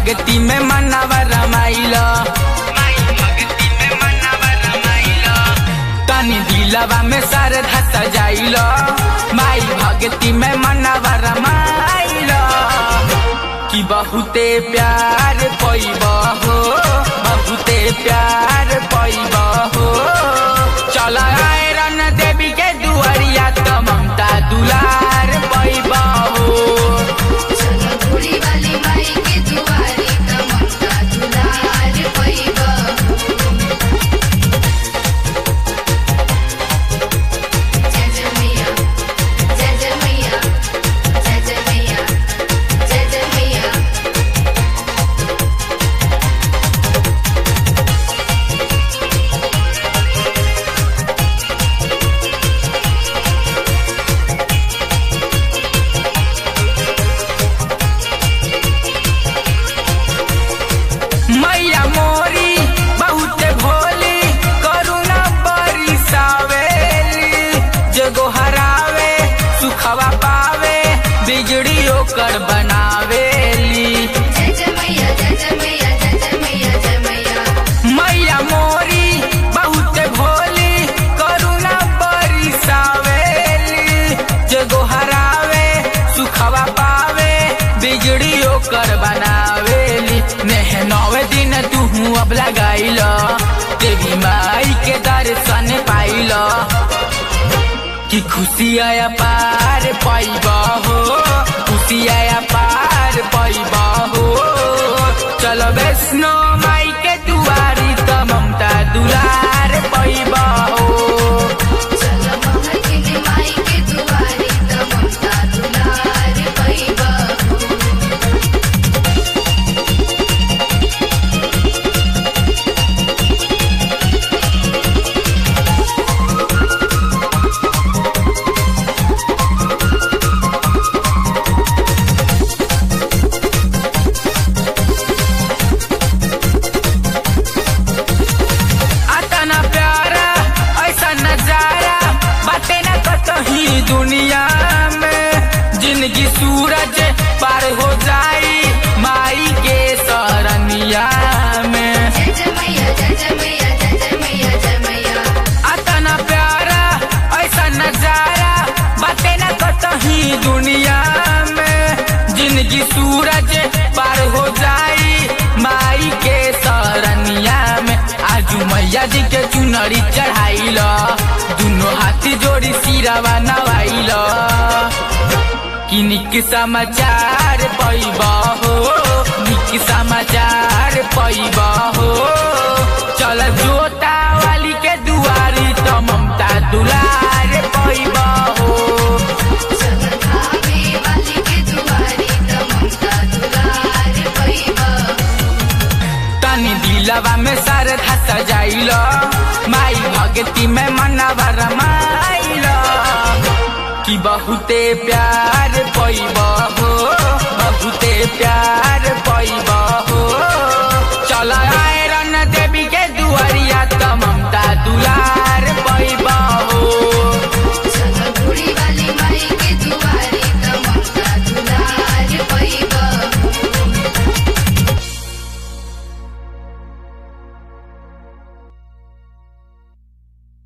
भगती में मनवा रमाइल तनी दिलवा में श्रद्धा सजाइल माई भगती में मनवा रमाइल कि बहुते प्यार पैब हो बहुते प्यार पैब हो चल आए रन देवी के दुआरिया त ममता दुलार पैब हो चलो बूढ़ी वाली माई के दुआरी त ममता दुलार पैबा जय जय मैया जय जय मैया जय जय मैया जय जय मैया मैया मोरी बहुत भोली करुणा बरिसावेली जगो हरावे सुखवा पावे बिगड़ी ओकर बनावेली जय जय मैया जय जय मैया जय जय मैया जय मैया मैया मोरी बहुत भोली करुणा बरिसावेली जगो हरावे सुखवा पावे बिगड़ी ओकर बनावेली नेह नवे दिन तू अब लगाइल देवी माई के दर्शन पाइल कि खुशी आया पार पैब हो खुशी आया पार पैब हो चल वैष्णो माई के दुआरी त ममता दुलार पैब हो चलो महकिनी माई के दुआरी त ममता दुलार पैबा अतना प्यारा ऐसा नजारा बाटे न कतही दुनिया में जिंदगी सूरज पार हो जाई माई के सरनिया में जय जय मैया जय जय मैया जय जय मैया जय मैया अतना प्यारा ऐसा नजारा बाटे न कतही दुनिया में जिंदगी सूरज पार हो जाई माई के सरनिया में आजू मैया जी के चुनरी चढ़ाइल दुनो हाथी जोड़ी सिरवा नवाइल कि निक समाचार पैब हो निक समाचार पैब हो चल जोता वाली के दुआरी त ममता दुलार पैब हो चलो खावे वाली के दुआरी त ममता दुलार पैबा तनी दिलवा में श्रद्धा सजाइल माई भगती में मनवा रमाइल कि बहुते प्यार पैब